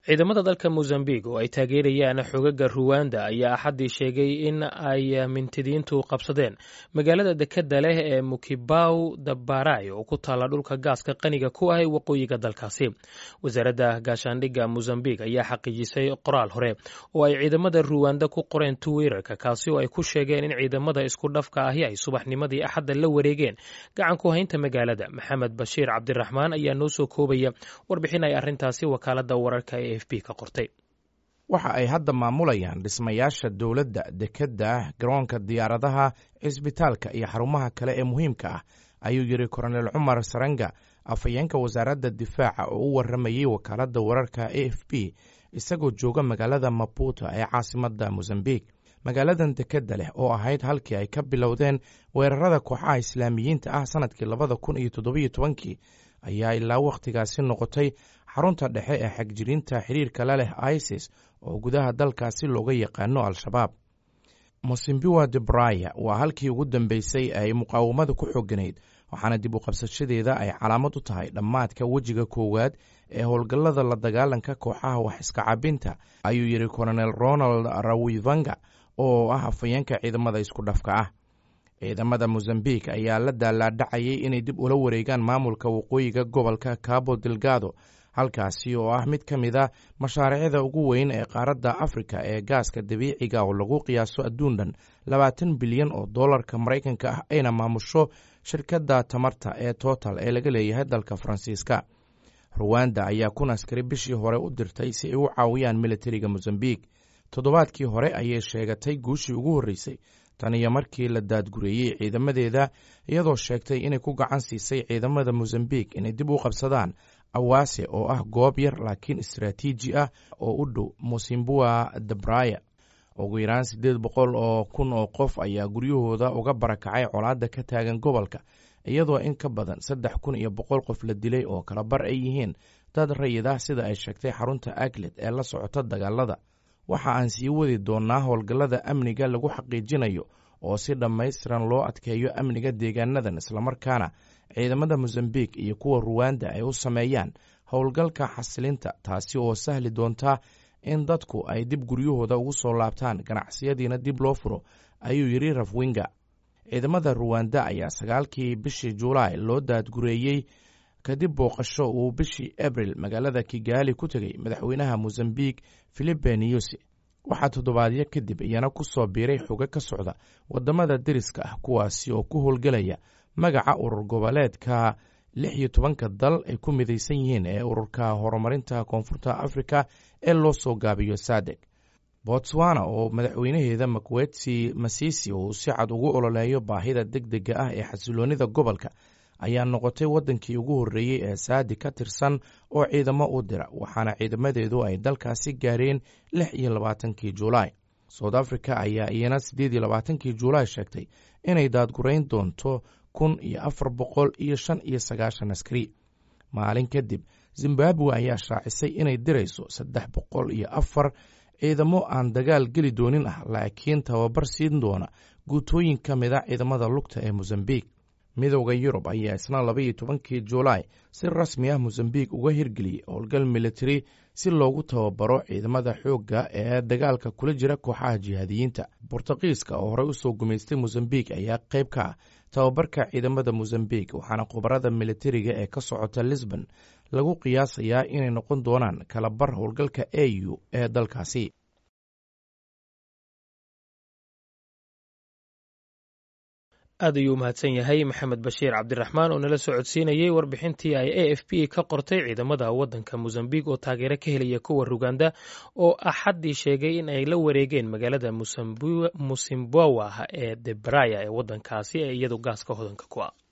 ciidamada dalka mozambiq oo ay taageerayaan xogaga ruwanda ayaa axaddii sheegay in ay mintidiintu qabsadeen magaalada dekeda leh ee mukibaw dabaray oo ku taalla dhulka gaaska qaniga ku ah ee waqooyiga dalkaasi wasaaradda gaashaandhigga mozambiq ayaa xaqiijisay qoraal hore oo ay ciidamada ruwanda ku qoreen twitter-ka kaasi oo ay ku sheegeen in ciidamada isku dhafka ahi ay subaxnimadii axadda la wareegeen gacanku haynta magaalada maxamed bashiir cabdiraxmaan ayaa noo soo koobaya warbixin ay arrintaasi wakaalada wararka ee waxa ay hadda maamulayaan dhismayaasha dowladda dekedda garoonka diyaaradaha cisbitaalka iyo xarumaha kale ee muhiimka ah ayuu yidhi koronel cumar saranga afhayeenka wasaaradda difaaca oo u waramayey wakaaladda wararka a f b isagoo jooga magaalada maputo ee caasimadda mosambik magaaladan dekedda leh oo ahayd halkii ay ka bilowdeen weerarada kooxaha islaamiyiinta ah sanadkii labada kun iyo toddobiyo tobankii ayaa ilaa wakhtigaasi noqotay xarunta dhexe ee xagjiriinta xiriirka la leh isis oo gudaha dalkaasi looga yaqaano al-shabaab mosimbiwa debraya waa halkii ugu dambeysay ay muqaawamada ku xoganayd waxaana dib u qabsashadeeda ay calaamad u tahay dhammaadka wejiga koowaad ee howlgallada la dagaalanka kooxaha wax iska cabinta ayuu yidhi kolonel ronald rawivanga oo ah afhayeenka ciidamada isku dhafka ah ciidamada mozambik ayaa la daalaadhacayay inay dib ula wareegaan maamulka waqooyiga gobolka cabo delgado halkaasi oo ah mid ka mid a mashaariicda ugu weyn ee qaaradda afrika ee gaaska dabiiciga oo lagu qiyaaso adduun dhan labaatan bilyan oo dollarka maraykanka ah ayna maamusho shirkadda tamarta ee total ee laga leeyahay dalka faransiiska ruwanda ayaa kun askari bishii hore u dirtay si ay u caawiyaan militariga mozambik toddobaadkii hore ayay sheegatay guushii ugu horreysay tan iyo markii la daadgureeyey ciidamadeeda iyadoo sheegtay inay ku gacan siisay ciidamada mozambik inay dib u qabsadaan awaase oo ah goob yar laakiin istaraatiiji ah oo u dhow mosimbua debraya ugu yaraan siddeed boqol oo kun oo qof ayaa guryahooda uga barakacay colaadda ka taagan gobolka iyadoo in ka badan saddex kun iyo boqol qof la dilay oo kala bar ay yihiin dad rayid ah sida ay sheegtay xarunta aglet ee la socota dagaalada waxa aan sii wadi doonnaa howlgallada amniga lagu xaqiijinayo oo si dhammaystiran loo adkeeyo amniga deegaanadan islamarkaana ciidamada mozambik iyo kuwa ruwanda ay u sameeyaan howlgalka xasilinta taasi oo sahli doontaa in dadku ay dib guryahooda ugu soo laabtaan ganacsiyadiina dib loo furo ayuu yidhi rafwinga ciidamada ruwanda ayaa sagaalkii bishii julaay loo daadgureeyey kadib booqasho uu bishii abril magaalada kigaali ku tegey madaxweynaha mozambik filipe niyusi waxaa toddobaadyo kadib iyana ku soo biiray xogo ka socda waddamada deriska ah kuwaasi oo ku howlgelaya magaca urur goboleedka lix iyo tobanka dal ay ku midaysan yihiin ee ururka horumarinta koonfurta afrika ee loo soo gaabiyo sadeg botswana oo madaxweynaheeda makwetsi masisi uu si cad ugu ololeeyo baahida deg dega ah ee xasiloonida gobolka ayaa noqotay waddankii ugu horreeyey ee saadi ka tirsan oo ciidamo u dira waxaana ciidamadeedu ay dalkaasi gaareen lix iyo labaatankii julaay south africa ayaa iyana siddeed iyo labaatankii julaay sheegtay inay daadgurayn doonto kun iyo afar boqol iyo shan iyo sagaashan askari maalin kadib zimbabwe ayaa shaacisay inay dirayso saddex boqol iyo afar ciidamo aan dagaal geli doonin ah laakiin tababar siin doona guutooyin ka mid a ciidamada lugta ee mozambik midowda yurub ayaa isna labaiyo tobankii julaay si rasmi ah mozambik uga hirgeliyey howlgal militari si loogu tababaro ciidamada xoogga ee dagaalka kula jira kooxaha jihaadiyiinta bortuqiiska oo horey usoo gumaystay mozambik ayaa qayb ka ah tababarka ciidamada mozambik waxaana khubarada militariga ee ka socota lisbon lagu qiyaasayaa inay noqon doonaan kala bar howlgalka a u ee dalkaasi aad ayuu umahadsan yahay maxamed bashiir cabdiraxmaan oo nala soo codsiinayey warbixintii ay a f b ka qortay ciidamada waddanka mozambik oo taageero ka helaya kuwa ruganda oo axaddii sheegay in ay la wareegeen magaalada musimbawa ee debraya ee waddankaasi ee iyadu gaaska hodanka ku ah